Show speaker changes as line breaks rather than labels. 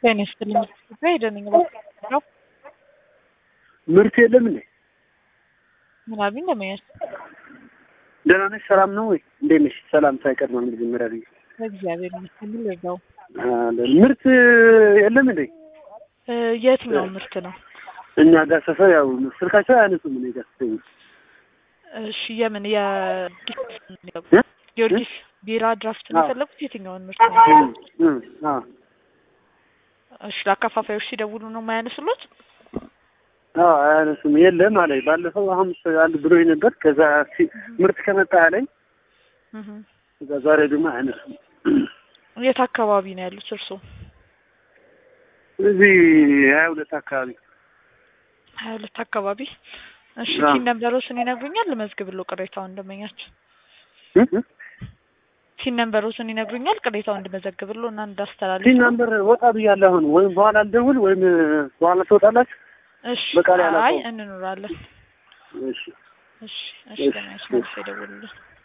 ጤና ይስጥልኝ። ሄደንኝ ነው
ምርት የለም እንዴ?
ምን አሉኝ? እንደመያዝ
ደህና ነሽ? ሰላም ነው ወይ? እንዴት ነሽ? ሰላም ሳይቀር ነው መጀመሪያ ልጅ
እግዚአብሔር ይመስገን። ምን ልርዳው?
ምርት የለም እንዴ?
የትኛው ምርት ነው?
እኛ ጋር ሰፈር ያው ስልካቸው አያነሱም። እኔ ጋር ስትደውል
እሺ፣ የምን የጊዮርጊስ ቢራ ድራፍት ነው የፈለጉት? የትኛውን ምርት ነው?
አዎ
እሺ፣ ለአከፋፋዮች ሲደውሉ ነው የማያነሱሎት?
አዎ አያነሱም። የለም አለኝ ባለፈው ሐሙስ አንድ ብሎኝ ነበር። ከዛ ምርት ከመጣ አለኝ። ከዛ ዛሬ ደግሞ አያነሱም።
የት አካባቢ ነው ያሉት እርስዎ?
እዚህ ሀያ ሁለት አካባቢ
ሀያ ሁለት አካባቢ። እሺ
አዎ።
ቲን ነምበሮስን ይነግሩኛል? ልመዝግብሎ ቅሬታውን እንደመኛቸው ቲን ነምበሮስን ይነግሩኛል? ቅሬታውን እንድመዘግብሎ እና እንዳስተላልፍ
ቲን ናምበር ወጣ ብያለሁ። አሁን ወይም በኋላ ልደውል ወይም በኋላ ትወጣላችሁ።
እሺ
በቃል
አይ
ያላቀው
እንኖራለን።
እሺ
እሺ እሺ
እሺ፣
ለማየት መልስ ይደውሉልን።